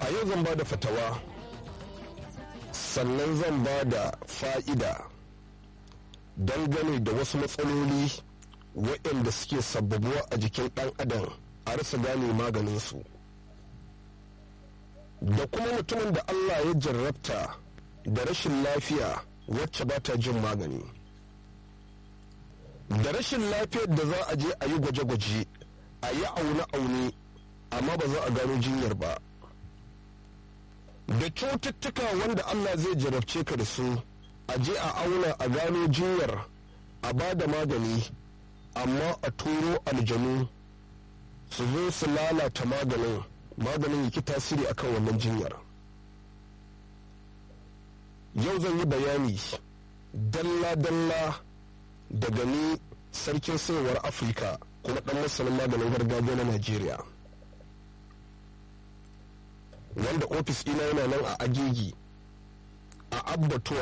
a yau zan ba da fatawa sannan zan ba da fa'ida dangane da wasu matsaloli waɗanda suke sababuwa a jikin ɗan adam a rasa gane maganinsu da kuma mutumin da allah ya jarrabta da rashin lafiya wacce ba ta jin magani da rashin lafiyar da za a je a yi gwaje-gwaje a yi aune-aune amma ba za a gano jinyar ba da cututtuka wanda allah zai jarabce ka da su a je a auna a gano jinyar a ba da magani amma a turo aljanu su zo su lalata maganin maganin yake tasiri akan wannan jinyar yau zan yi bayani dalla-dalla daga ni sarkin sayarwar afirka kuma dan masanin maganin gargajiya na najeriya wanda ofis ina yana nan a agigi a abbatuwa